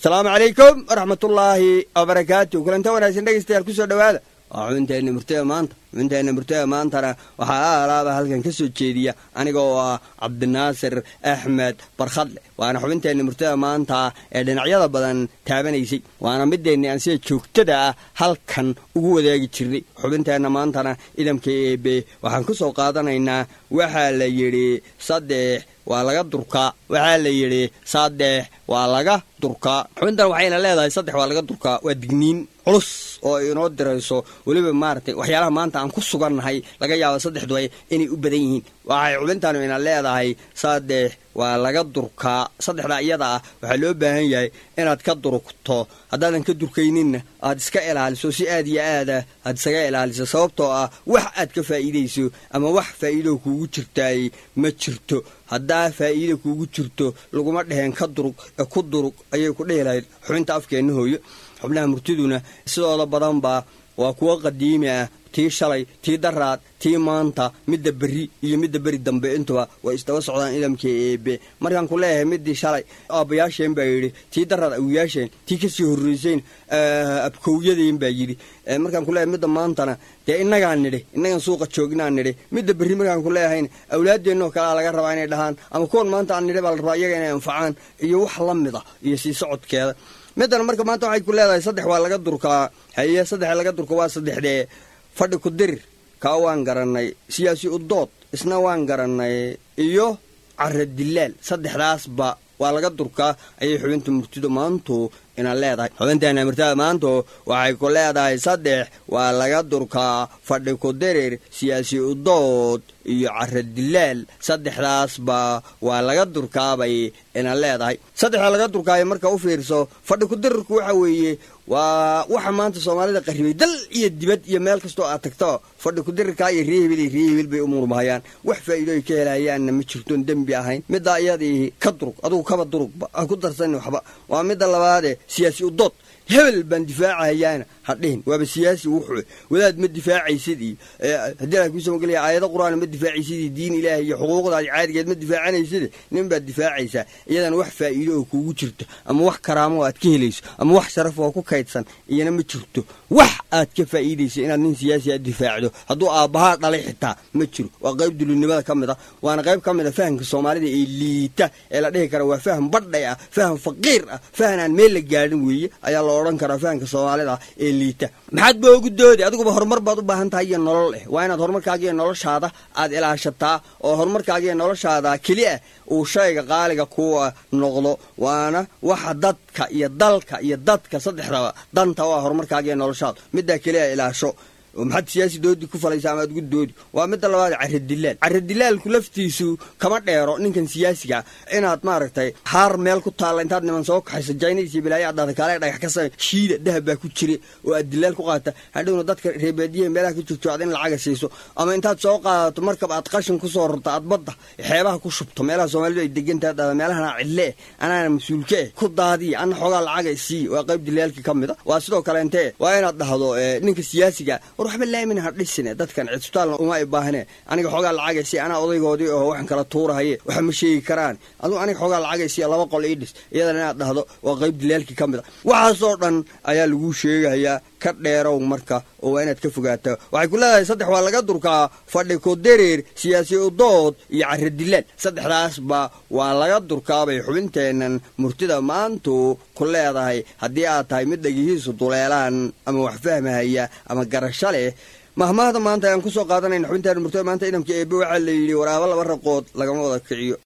asalaamu calaykum waraxmatullaahi wabarakaatu kulanta wanaagsan dhegeystayaal kusoo dhowaada waa xubinteenna murtada maanta xubinteenna murtada maantana waxaa alaaba halkan ka soo jeediya aniga oo ah cabdinaasir axmed barkhadle waana xubinteenna murtada maanta ee dhinacyada badan taabanaysay waana mideenni aan sida joogtada ah halkan ugu wadaagi jirnay xubinteenna maantana idamka eebe waxaan ku soo qaadanaynaa waxaa la yidhi saddex waa laga durkaa waxaa la yidhi saddex waa laga durkaa xubintan waxayna leedahay saddex waa laga durkaa waa digniin culus oo inoo dirayso weliba maaragtay waxyaalaha maanta aan ku sugannahay laga yaabo saddexdu inay u badan yihiin waxay xubintanu ina leedahay saddex waa laga durkaa saddexda iyada ah waxaa loo baahan yahay inaad ka durugto haddaadan ka durkayninna aad iska ilaaliso si aad iyo aada aad isaga ilaaliso sababtoo ah wax aad ka faa'iidayso ama wax faa'iido kuugu jirtaay ma jirto haddaa faa'iida kuugu jirto laguma dheheen ka durug ee ku durug ayay ku dhehi lahayd xubinta afkeenna hooyo xubnaha murtiduna sidooda badanba waa kuwo qadiimi ah tii shalay tii daraad tii maanta midda berri iyo midda beri dambe intuba way isdaba socdaan idamka eebe markaan ku leeyahay midii shalay aabbayaasheen baa yidhi tii daraad awiyaasheen tii kasii horraysayn abkowyadeen baa yidhi markaan ku leeyahay midda maantana dee innagaan nidhi innagan suuqa joognaan nidhi midda berri markaan ku leeyahayn awlaadeennoo kalea laga rabaa inay dhahaan ama kuwan maanta aan nidhi baa la rabaa iyaga inay anfacaan iyo wax la mid a iyo sii socodkeeda middan marka maanta waxay ku leedahay saddex waa laga durkaa haye saddex laga durka waa saddexdee fadhi ku dirir kaa waan garannay siyaasi udood isna waan garannay iyo cara dilaal saddexdaasba waa laga durkaa ayay xubinta murtidu maantu ina leedahay xubinteena murtada maantu waxay ku leedahay saddex waa laga durkaa fadhi ku dirir siyaasi udood iyo cara dilaal saddexdaasba waa laga durkaabay ina leedahay saddexda laga durkaayo marka u fiirso fadhi ku dirirku waxa weeye waa waxa maanta soomaalida qarribay dal iyo dibad iyo meel kastoo aad tagto fadhi ku dirirkaa iyo reehibil iyo reehibil bay u murmahayaan wax faa'iido ay ka helahayaanna ma jirtoon dembi ahayn middaa iyadii ka durug adugu kaba durugba ha ku darsanin waxba waa midda labaadee siyaasi udood hebel baan difaacahayaana hadhihin waaba siyaasi wuxuu wadaad ma difaacaysid iyo haddii la kuusoo magelaya aayado qur-aan ma difaacaysid iyo diin ilaahi iyo xuquuqdaadi caadigeed ma difaacanaysid nin baad difaacaysaa iyadana wax faa'iido oo kuugu jirto ama wax karaamo aad ka helayso ama wax sharaf oo ku kaydsan iyana ma jirto wax aad ka faa'iidayso inaad nin siyaasi aad difaacdo hadduu aabbahaa dhalay xitaa ma jiro waa qayb dulinimada ka mid a waana qayb ka mid a fahamka soomaalida ee liita ee la dhihi kara waa faham badhay ah faham faqiir ah fahan aan meel la gaadhin weeye ayaa la odhan karaa fahamka soomaalida ee liita maxaad ba ugu doodi adiguba horumar baad u baahan tahay iyo nolol eh waa inaad horumarkaaga iyo noloshaada aad ilaashataa oo horumarkaaga iyo noloshaada keli ah uu shayga qaaliga kuwa noqdo waana waxa dadka iyo dalka iyo dadka saddexdaba danta waa horumarkaaga iyo noloshaada middaa keli a ilaasho maxaad siyaasi doodi ku falaysa amaad ugu doodi waa midda labaad caradilaal caradilaalku laftiisu kama dheero ninkan siyaasiga inaad maaragtay haar meel ku taalla intaad niman soo kaxayso jaynays iyo bilaayo addaada kaale dhagax ka samay shiida dahab baa ku jira oo aad dilaal ku qaata hadhowna dadka reebaadiyaha meelaha ka joogto aad in lacaga siiso ama intaad soo qaadato markab aad qashin ku soo rarto aad badda xeebaha ku shubto meelaha soomaalidu ay degantaha dhada meelahana cidle eh anaana mas-uulka eh ku daadiya anna xoogaa lacaga sii waa qayb dilaalkii ka mid a waa sidoo kaleentee waa inaad dhahdo ninka siyaasiga waxba laamin ha dhisine dadkan cisbitaalna uma ay baahne aniga xoogaa lacagaysi anaa odaygoodii oo waxaan kala tuurahaye waxa ma sheegi karaan adugu aniga xoogaa lacagaysi laba qol ii dhis iyadana inaad dhahdo waa qayb dilaalkii ka mid a waxaasoo dhan ayaa laguu sheegahayaa ka dheerow marka oo waa inaad ka fogaato waxay ku leedahay saddex waa laga durkaa fadhi ku dereer siyaasi udood iyo cara dilaal saddexdaasba waa laga durkaabay xubinteennan murtida maantu ku leedahay haddii aad tahay mid dhagihiisu duleelaan ama wax fahmahaya ama garasho leh mahmaahda maanta ayaan ku soo qaadanayna xubintaan murtada maanta idamka eebe waxaa la yidhi waraabo laba raqood lagama wada kiciyo